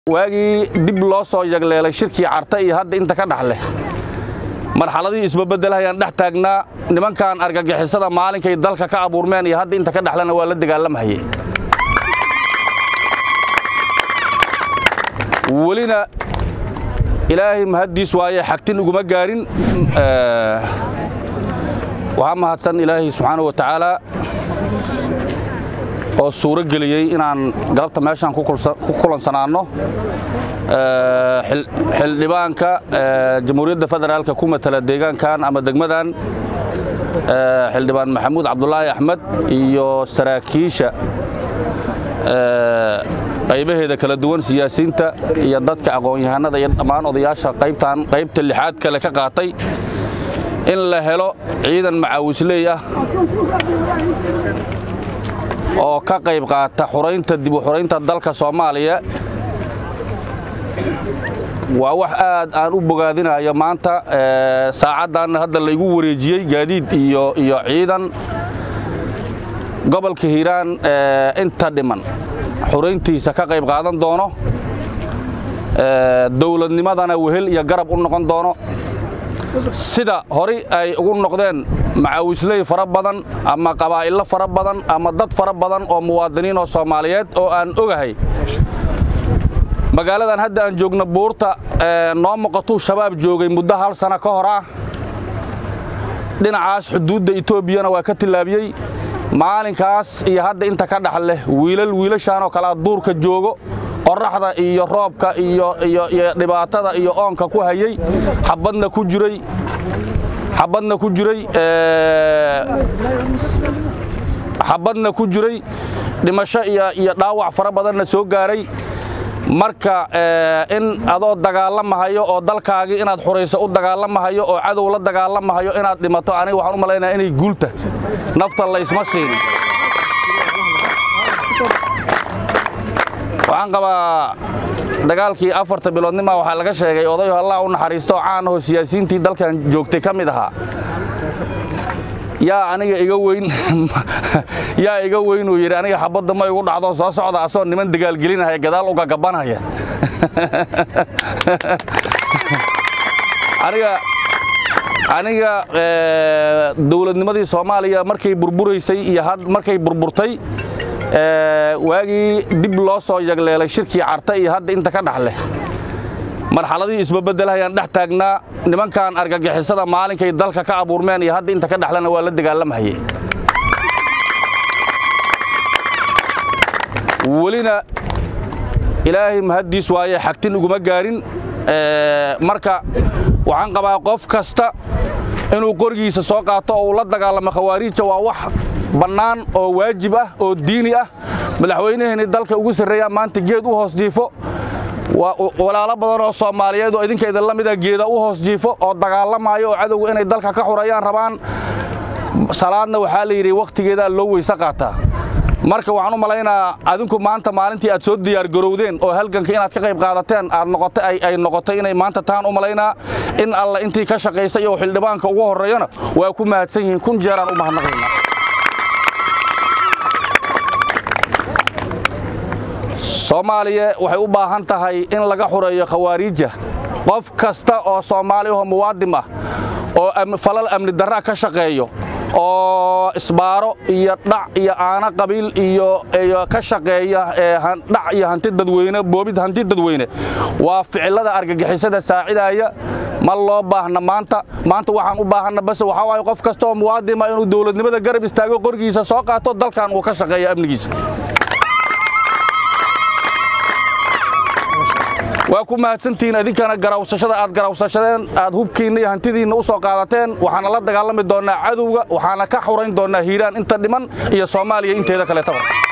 waagii dib loo soo yagleelay shirkii carta iyo hadda inta ka dhaxleh marxaladii isbabeddelahayaan dhex taagnaa nimankan argagixisada maalinkay dalka ka abuurmeen iyo hadda inta ka dhexlena waa la dagaalamahayey welina ilaahay mahaddiis waaye xagtin iguma gaarin waxaa mahadsan ilaahay subxaana wa tacaala oo suuro geliyey inaan galabta meeshaan ku kulansanaanno xildhibaanka jamhuuriyadda federaalka ku matala deegaankan ama degmadan xildhibaan maxamuud cabdulaahi axmed iyo saraakiisha qaybaheeda kala duwan siyaasiyiinta iyo dadka aqoon-yahanada iyo dhammaan odayaasha qaybtan qaybta lixaad kale ka qaatay in la helo ciidan macaawisley ah oo ka qayb qaata xuraynta dib u xuraynta dalka soomaaliya waa wax aad aan u bogaadinayo maanta saacaddan hadda laygu wareejiyey gaadiid iyo iyo ciidan gobolka hiiraan inta dhiman xurayntiisa ka qayb qaadan doono dowladnimadana wehel iyo garab u noqon doono sida horay ay ugu noqdeen macaawisley fara badan ama qabaa'illo fara badan ama dad fara badan oo muwaadiniin oo soomaaliyeed oo aan ogahay magaaladan hadda aan joogno buurta noo muuqatuu shabaab joogay muddo hal sano ka hor ah dhinacaas xuduudda etoobiyana waa ka tillaabiyey maalinkaas iyo hadda inta ka dhax leh wiilal wiilashaan oo kalea duurka joogo qorraxda iyo roobka iyo dhibaatada iyo oonka ku hayey xabadna ku jiray xabadna ku jiray xabadna ku jiray dhimasho iyo dhaawac fara badanna soo gaaray marka in adoo dagaalamahayo oo dalkaagii inaad xurayso u dagaalamahayo oo cadow la dagaalamahayo inaad dhimato aniga waxaan u malaynaya inay guulta nafta laysma siin waxaan qabaa dagaalkii afarta biloodnima waxaa laga sheegay odayo allah u naxariisto oo caan ahoo siyaasiyiintii dalkan joogtay ka mid ahaa yaa aniga iga weyn yaa iga weyn uu yidhi aniga xabadda ma igu dhacdo soo socda asoo niman dagaalgelinaya gadaal uga gabanaya aniga aniga dowladnimadii soomaaliya markay burburaysay iyo markay burburtay waagii dib loo soo yagleelay shirkii carta iyo hadda inta ka dhaxleh marxaladii isbabeddelahayaan dhex taagnaa nimankan argagixisada maalinkay dalka ka abuurmeen iyo hadda inta ka dhexlena waa la dagaalamahayey welina ilaahay mahaddiis waaye xagtin iguma gaarin marka waxaan qabaa qof kasta inuu qorigiisa soo qaato oo uu la dagaalamo khawaariija waa wax bannaan oo waajib ah oo diini ah madaxweynaheenii dalka ugu sarreeyaa maanta geed u hoos jiifo walaalo badan oo soomaaliyeed oo idinka idinla mida geeda u hoos jiifo oo dagaalamayo oo cadowga inay dalka ka xurayaan rabaan salaadna waxaa la yidhi wakhtigeedaa loo weyse qaataa marka waxaan u malaynaa adinku maanta maalintii aad soo diyaargarowdeen oo halganka inaad ka qayb qaadateen aad noqotay ay noqotay inay maanta taan u malaynaa in alla intii ka shaqaysay oo xildhibaanka ugu horreeyana waa ku mahadsan yihiin kun jeeraan u mahadnaqayna soomaaliya waxay u baahan tahay in laga xureeyo khawaariija qof kasta oo soomaali ahoo muwaadim ah oo falal amni darraa ka shaqeeyo oo isbaaro iyo dhac iyo aana qabiil iyo ka shaqeeya dhac iyo hanti dadweyne boobid hanti dadweyne waa ficilada argagixisada saacidaya ma loo baahna maanta maanta waxaan u baahanna base waxaa waaye qof kasta oo muwaadima inuu dowladnimada garab istaago qorgiisa soo qaato dalkan uu ka shaqeeya amnigiisa waa ku mahadsantihiin idinkana garawsashada aad garawsashadeen aad hubkiinna iyo hantidiinna u soo qaadateen waxaana la dagaalami doonnaa cadowga waxaana ka xurayn doonnaa hiiraan inta dhiman iyo soomaaliya inteeda kaleetaba